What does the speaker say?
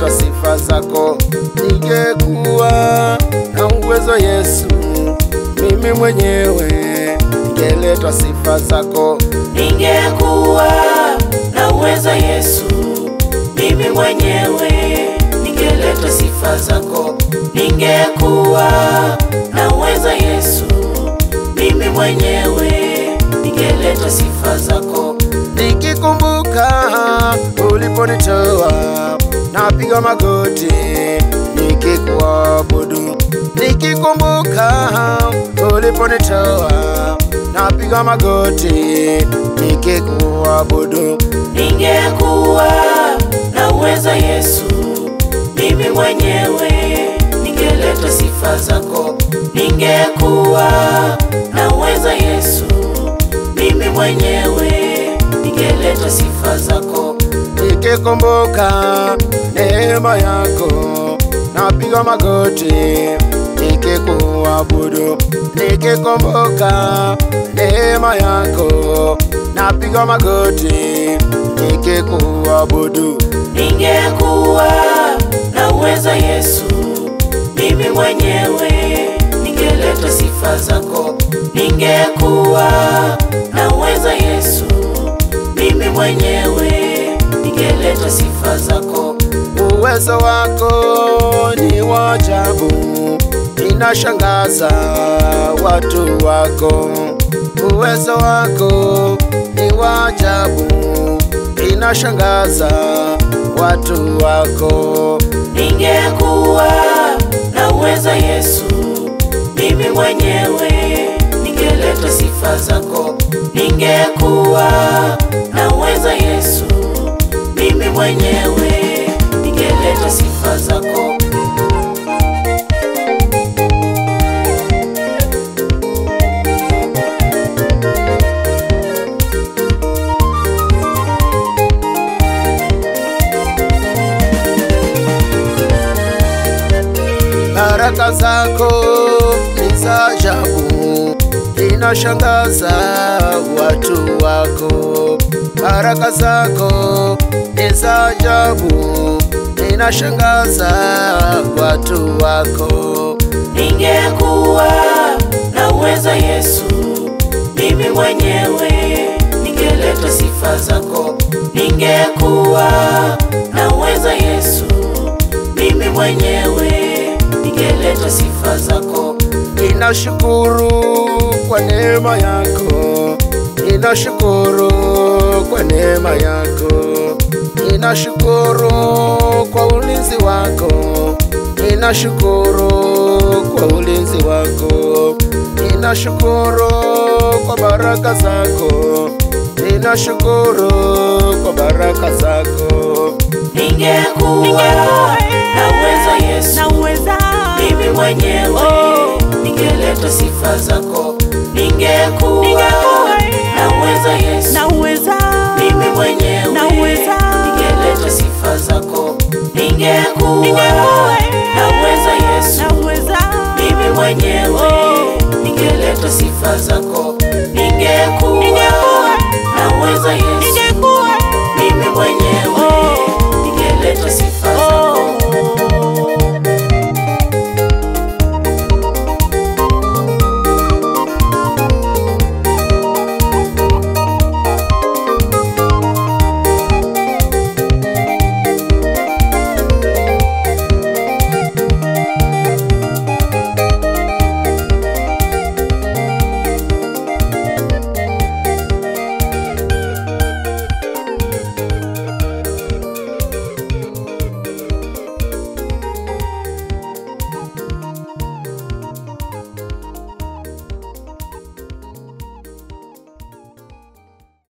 ningeleta sifa zako, ningekuwa na uwezo Yesu, mimi mwenyewe ningeleta sifa zako, ningekuwa na uwezo Yesu, mimi mwenyewe ningeleta sifa zako. Ningekuwa na uwezo Yesu, mimi mwenyewe ningeleta sifa zako. nikikumbuka uliponitoa, napiga magoti nikikuabudu, nikikumbuka uliponitoa, napiga magoti nikikuabudu. Ningekuwa na uwezo Yesu, mimi mwenyewe ningeleta sifa zako. Ningekuwa na uwezo Yesu, mimi mwenyewe ningeleta sifa zako. nikikumbuka neema yako, napiga magoti nikikuabudu, nikikumbuka neema yako, napiga magoti nikikuabudu. Ningekuwa na uwezo Yesu, mimi mwenyewe ningeleta sifa zako. Ningekuwa na uwezo Yesu, mimi mwenyewe ningeleta sifa zako. Uwezo wako ni wa ajabu, inashangaza watu wako. Uwezo wako ni wa ajabu, inashangaza watu wako. Ningekuwa na uwezo Yesu, mimi mwenyewe ningeleta sifa zako. Ningekuwa na uwezo Yesu, mimi mwenyewe ningeleta sifa zako. Baraka zako ni za ajabu, inashangaza watu wako. Baraka zako ni za ajabu, inashangaza watu wako. Ningekuwa na uwezo Yesu, mimi mwenyewe ningeleta sifa zako. Ningekuwa na uwezo Yesu, mimi mwenyewe ningeleta sifa zako. Ninashukuru kwa neema yako, ninashukuru kwa neema yako, ninashukuru kwa ulinzi wako, ninashukuru kwa ulinzi wako, ninashukuru kwa baraka zako, ninashukuru kwa baraka zako. Ningekuwa na uwezo Yesu, naweza mimi mwenyewe ningeleta sifa zako. Ningekuwa Ningekuwa, na uwezo Yesu, naweza mimi mwenyewe Naweza. ningeleta sifa zako. Ningekuwa Ningekuwa, na uwezo Yesu, naweza mimi mwenyewe ningeleta sifa zako.